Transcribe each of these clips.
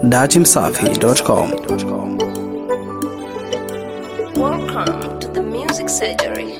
datimsafi.com. Welcome to the Music Surgery.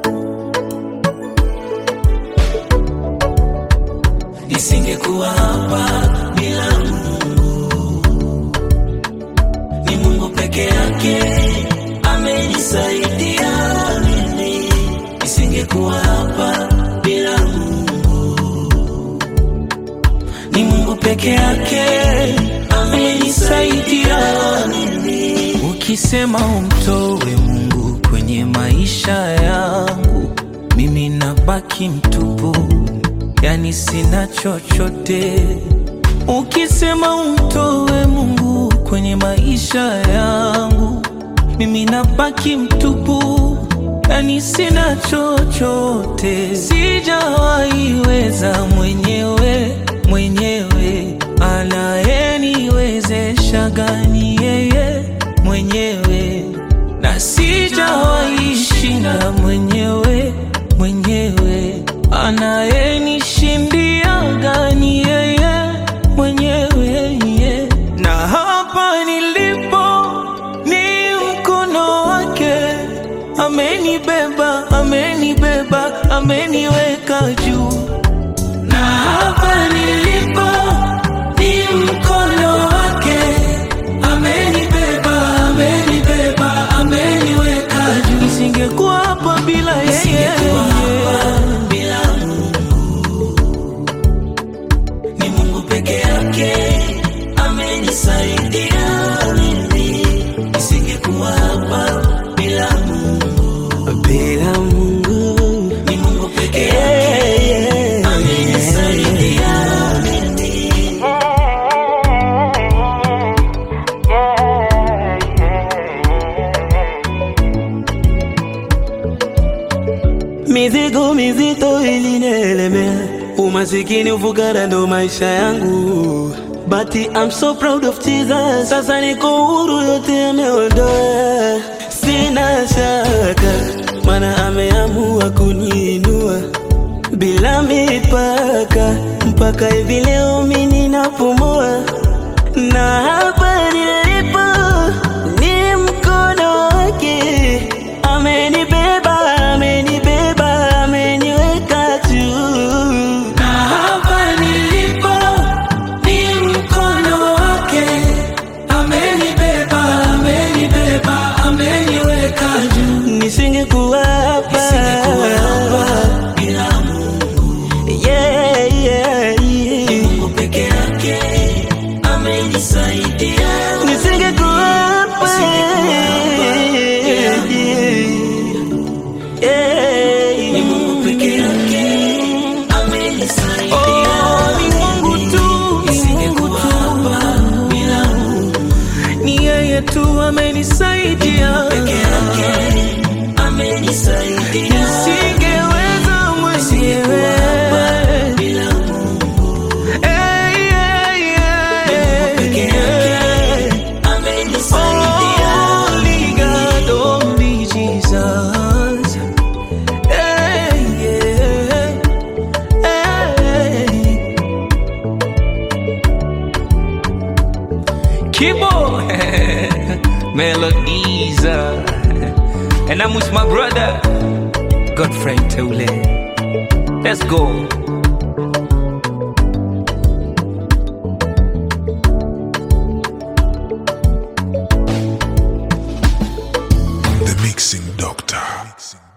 Nisingekuwa hapa bila Mungu, ni Mungu peke yake amenisaidia mimi. Nisingekuwa hapa bila Mungu, ni Mungu peke yake amenisaidia mimi. Ukisema umtoe Mungu kwenye maisha yangu, mimi nabaki mtupu yani sina chochote. Ukisema umtoe Mungu kwenye maisha yangu, mimi nabaki mtupu, yani sina chochote. Sijawaiweza mwenyewe mwenyewe, anayeniwezesha gani yeye mwenyewe, na sijawaishinda mwenyewe mwenyewe anayenishindia gani yeye mwenyewe yeah. na hapa nilipo ni mkono wake amenibeba amenibeba ameniweka juu na hapa nilipo ni mkono wake amenibeba amenibeba ameniweka juu nisingekuwa hapa bila yeye bila Mungu ni Mungu peke yake amenisaidia mimi nisingekuwa hapa bila Mungu bila Mungu ni Mungu peke yake amenisaidia mimi Mizigo mizito ilinielemea, umasikini, ufukara ndo maisha yangu, but I'm so proud of Jesus. Sasa niko huru, yote ameondoa, sina shaka, maana ameamua kuniinua bila mipaka, mpaka hivi leo mimi ninapumua, na hapa nilipo ni mkono wake amenibeba, amenibeba, ameniweka juu. na hapa nilipo ni mkono wake amenibeba amenibeba ameniweka juu Nisingekuwa hapa Nisingekuwa hapa bila Mungu yeah, yeah, yeah. Mungu peke yake amenisaidia Nisingekuwa hapa Nisingekuwa hapa yeah, yeah. ni Mungu peke yake amenisaidia Oh, ni Mungu tu, ni Nisingekuwa Mungu tu. hapa bila Mungu Ni yeye tu amenisaidia peke yake amenisaidia Nisingeweza mwenyewe bila Mungu Hey, yeah, yeah, peke yeah. yake amenisaidia Only God, only Jesus. Hey, yeah. Hey. Kibo Melodies uh, And I'm with my brother Godfrey Teule Let's go The Mixing Doctor.